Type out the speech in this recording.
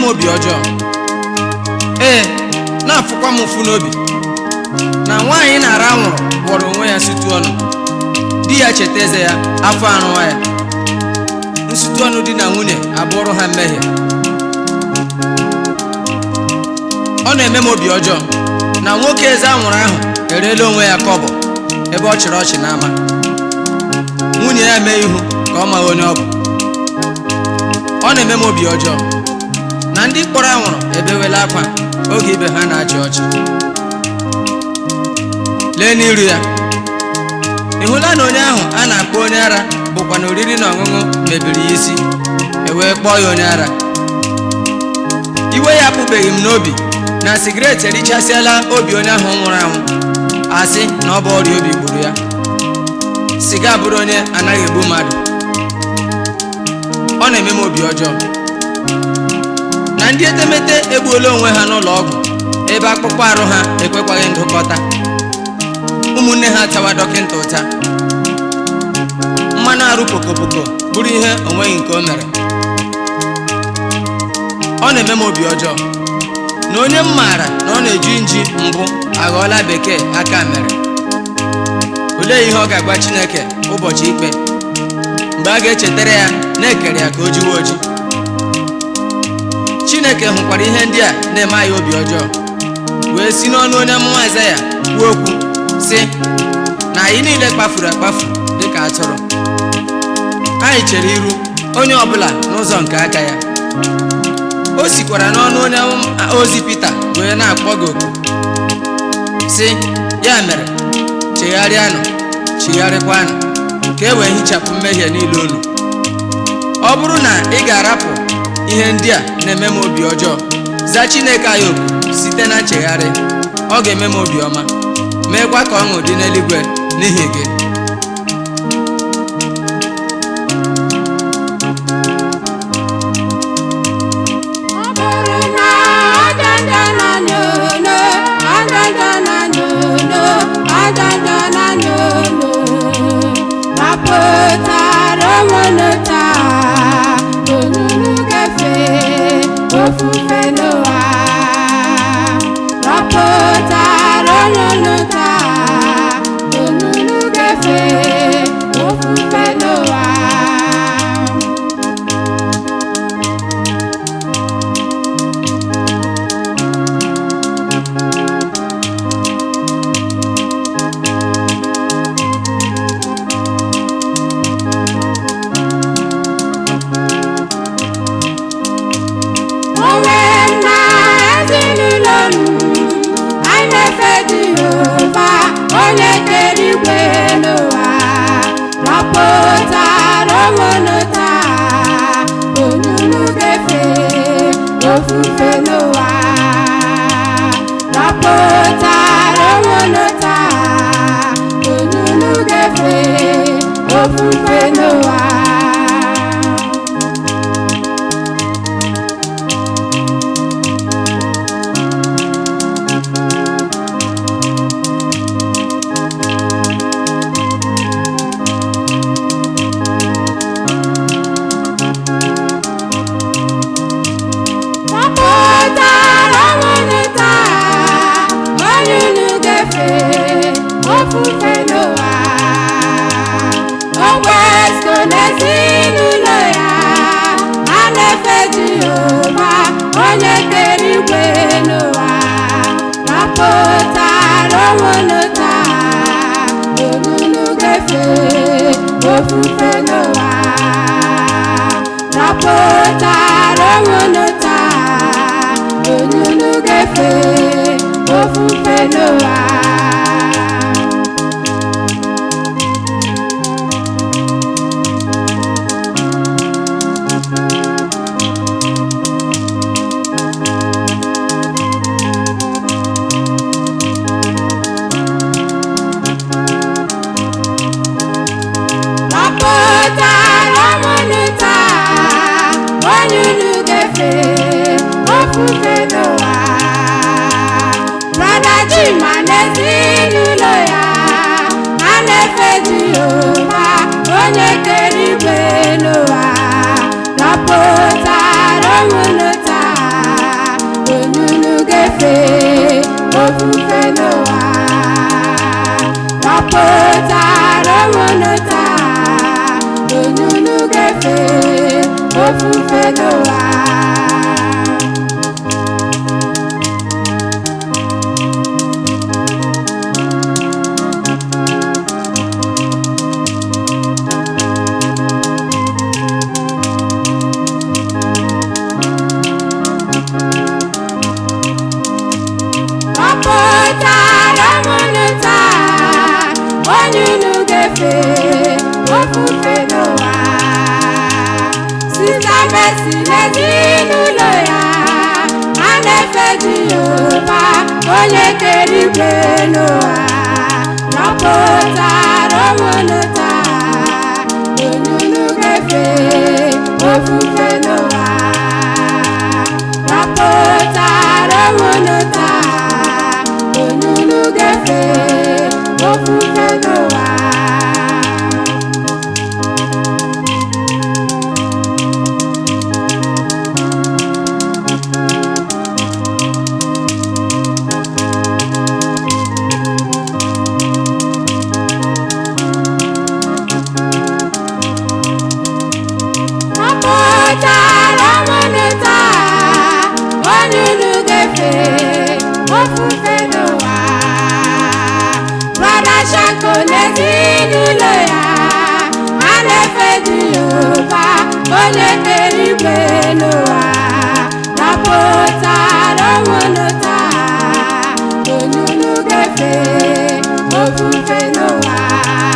m obi ọjọọ ee na-afụkwa m ụfụ n'obi na nwaanyị na-ara anwụrụ gwọrọ onwe ya situ ọnụ di ya cheta eze ya afọ arụwa ya nsutu ọnụ di na nwunye abụrụ ha mmehie ọ na-eme m obi ọjọọ na nwoke eze anwụrụ ahụ ereela onwe ya kọbọ ebe ọ chịrị ọchị n'ama nwunye ya mee ihu ka ọ maghị onye ọ bụ ọ na-eme m obi ọjọọ na ndị kpọrọ anwụrụ ebewela akwa oge ibe ha na-achị ọchị lee n'iru ya ị hụla na onye ahụ a na-akpọ onye ara bụkwa na oriri na ọṅụṅụ mebiri ya isi e wee kpọọ ya onye ara iwe ya apụbeghị m n'obi na sigaret erichasịala obi onye ahụ nwụrụ anwụ asị na ọ bụ ọrịa obi gburu ya siga bụrụ onye anaghị egbu mmadụ ọ na-eme m obi ọjọọ na ndị etemete egbuola onwe ha n'ụlọ ọgwụ ebe akpụkpọ arụ ha ekwekwaghị ndụkọta ụmụnne ha tawa dọkịta ụta mmanụ arụ pokopoko bụrụ ihe onweghị nke o mere ọ na-eme m obi ọjọọ na onye m maara na ọ na-eji nji mbụ aghọọla bekee aka mere olee ihe ọ ga-agwa chineke ụbọchị ikpe mgbe a ga-echetara ya na-ekere ya ka o jiwe oji chineke hụkwara ihe ndị a na-eme anyị obi ọjọọ wee si n'ọnụ onye amụma Aịzaya kwuo okwu sị na anyị niile kpafuru akpafu dịka atụrụ anyị chere iru onye ọbụla n'ụzọ nke aka ya o sikwara n'ọnụ onye ozi Pita wee na-akpọ gị oku sị ya mere chegharịanụ chigharịkwanụ ka e wee hichapụ mmehie niile unu ọ bụrụ na ị ga-arapụ ihe ndị a na-eme m obi ọjọọ zaa Chineke anyị oku site na nchegharị ọ ga-eme m obi ọma meekwa ka ọṅụ dị n'eluigwe n'ihi gị Ọ bụrụ na ajaja na nyono, ajaja na nyono, ajaja na nyono, rapụtara onwe taa, onunu gafe ofufe n'ụwa. Rapụtara onwe taa, onunu gafe ofufe n'ụwa. onwe nna ezinụlọ m anyị na-efe Jehova onye kere igwe n'ụwa rapụtara onwe taa onunu ga-efe ofufe n'ụwa rapụtara onwe taa onunu ga-efe ofufe n'ụwa Gbapụtara nwunye taa, onye unu ga-efe ofufe n'ụwa. O westo n'ezinụlọ ya, a na-efe Jehova, onye kere igwe n'ụwa. Gbapụtara nwunye taa, onye unu ga-efe ofufe n'ụwa. rapụtara onwe taa onye unu ga-efe ofufe n'ụwa rapụtara onwe taa onye unu ga-efe ofufe n'ụwa brada Chima na ezinụlọ ya a na-efe Jehova onye kere igwe n'ụwa rapụtara onwe taa ofufe n'ụwa gbapụtara ụmụnụ taa onye unu ga-efe ofufe n'ụwa gbapụtara ụmụnụ taa onye unu ga-efe ofufe n'ụwa sita mesi n'ezinụlọ ya a na-efe jehova onye kere igwe n'ụwa gbapụtara ụmụnụ taa onye unu ga-efe ofufe n'ụwa gbapụtara ụmụnụ taa onye unu ga-efe ofufe n'ụwa Ọpụtara ụmụnụ taa onye unu ga-efe ofufe n'ụwa brọda shako n'ezinụlọ ya a na-efe jehova onye kere igwe n'ụwa napụtara ụmụnụ taa onye unu ga-efe ofufe n'ụwa